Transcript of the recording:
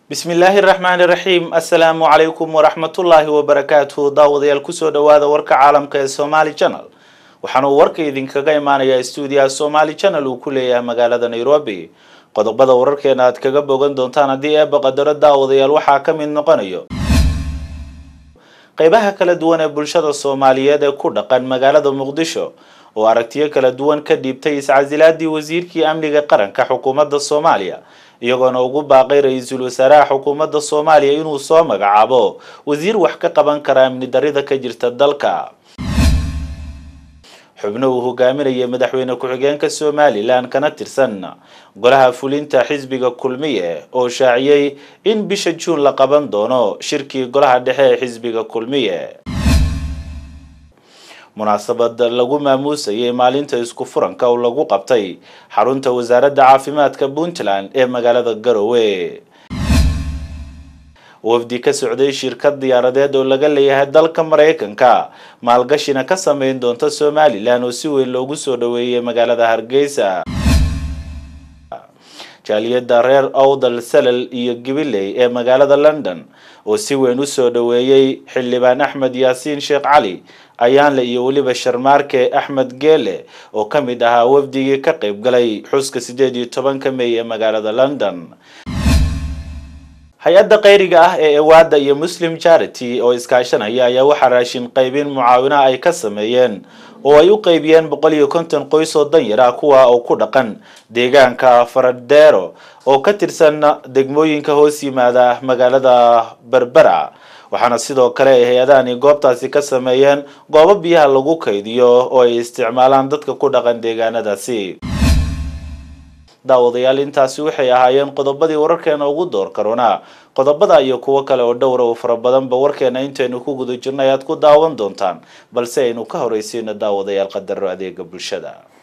bismillaahi raxmaani raxiim assalaamu calaykum waraxmatullaahi wabarakaatuhu daawadayaal kusoo dhawaada warka caalamka ee somaali channel waxaana uu warka idinkaga imaanayaa stuudiyaha somaali channel uu ku leeyahay magaalada nairobi qodobada wararkeena aad kaga bogan doontaan haddii eeba qadaro daawadayaal waxaa ka mid noqonayo qeybaha kala duwan ee bulshada soomaaliyeed ee ku dhaqan magaalada muqdisho oo aragtiyo kala duwan ka dhiibtay iscasilaadii wasiirkii amniga qaranka xukuumadda soomaaliya iyagoona ugu baaqay ra-iisul wasaaraha xukuumadda soomaaliya inuu soo magacaabo wasiir wax ka qaban kara amni darida ka jirta dalka xubno uu hogaaminaya madaxweyne ku-xigeenka somalilan kana tirsan golaha fulinta xisbiga kulmiye oo shaaciyey in bisha juun la qaban doono shirkii golaha dhexe ee xisbiga kulmiye munaasabad lagu maamuusayay maalinta isku furanka oo lagu qabtay xarunta wasaaradda caafimaadka puntland ee magaalada garowe wafdi ka socday shirkad diyaaradeed oo laga leeyahay dalka maraykanka maalgashina ka sameyn doonta somalilan oo si weyn loogu soo dhaweeyay magaalada hargeysa jaaliyada reer owdal salal iyo gibiley ee magaalada london oo si weyn usoo dhaweeyey xildhibaan axmed yaasiin sheekh cali ayaanle iyo weliba sharmaarke axmed geele oo ka mid ahaa wafdigii ka qayb galay xuska sideed iyo tobanka may ee magaalada london hay-adda qayriga ah ee ewaada iyo muslim charity oo iskaashanaya ayaa waxaa raashin qaybin mucaawina ay ka sameeyeen oo ay u qaybiyeen boqol iyo konton qoys oo danyar ah kuwa oo ku dhaqan deegaanka faradero oo ka tirsan degmooyinka hoos yimaada magaalada berbera waxaana sidoo kale ay hay-adahani goobtaasi ka sameeyeen goobo biyaha lagu kaydiyo oo ay isticmaalaan dadka ku dhaqan deegaanadaasi daawadayaal intaasi waxay ahaayeen qodobadii wararkeena ugu door karoona qodobada iyo kuwo kale oo dhowra oo fara badanba warkeena intaynu ku guda jirnay aad ku daawan doontaan balse aynu ka horeysiino daawadayaal qadaro adeega bulshada